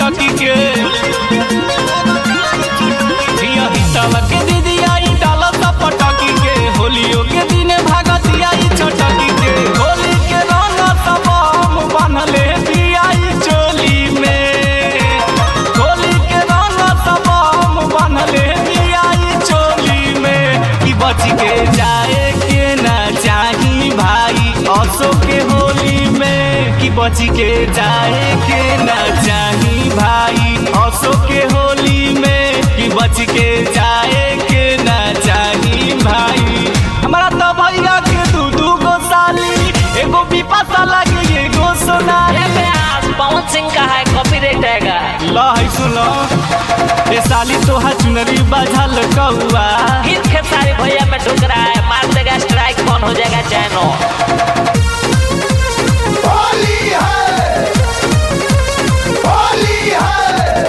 छटकी के धिया हितवा के दीदी आई डाला सा पटकी के होलियो के दिन भागती आई छटकी के होली के रंग सब हम बनले बियाई चोली में होली के रंग सब हम बनले बियाई चोली में कि बच के जाए के ना चाही भाई असो के होली में कि बच के जाए के ना चाही भाई असो के होली में कि बच के जाए के ना चाही भाई हमारा तो भैया के दू दू गो साली एगो विपाशा लगी एगो सोनाली अरे आज पवन सिंह का है कॉपीराइट आएगा लहै सुनो ए साली तोहा चुनरी बाझल कौआ हित खेसारी भैया में ढुक रहा है मार देगा स्ट्राइक बंद हो जाएगा चैनल होली है होली है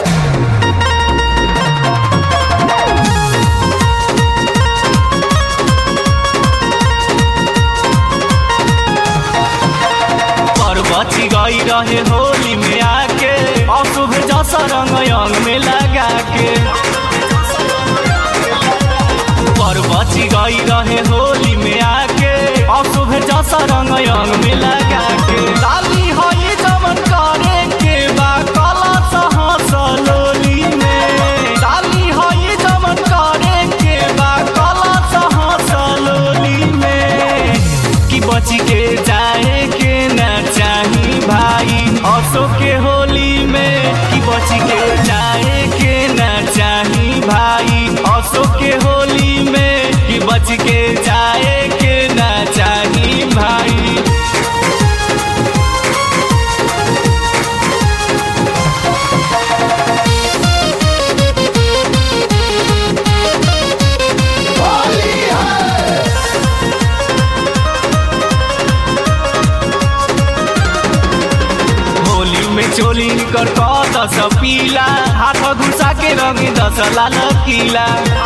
पर बची गई रहे होली में आके अशुभ जसा रंग अंग में लगा के पर बची गई रहे होली में आके अशुभ जसा रंग अंग में लगा के लाली होई जमन करे के बा कला सहस लोली में लाली होई जमन करे के बा कला सहस लोली में कि बच के जाए के ना चाही भाई असो के होली में कि बच के जाए के ना चाही भाई असो के होली में कि बच के जाए के ना चाही भाई होली है होली में चोली कर दस पीला हाथ घुसा के रंग दस लाल किला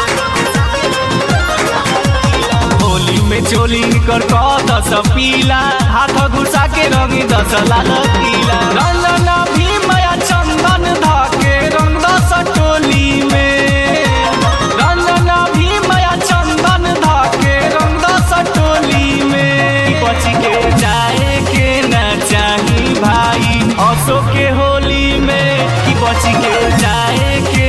होली में चोली कर दस पीला हाथ घुसा के रंग दस लाल किला रंगन भी माया चंदन धाके रंग दस टोली में रंगन भी माया चंदन धाके रंग दस टोली में बच के जाए के ना चाही भाई असो के होली में कि बच के जाए के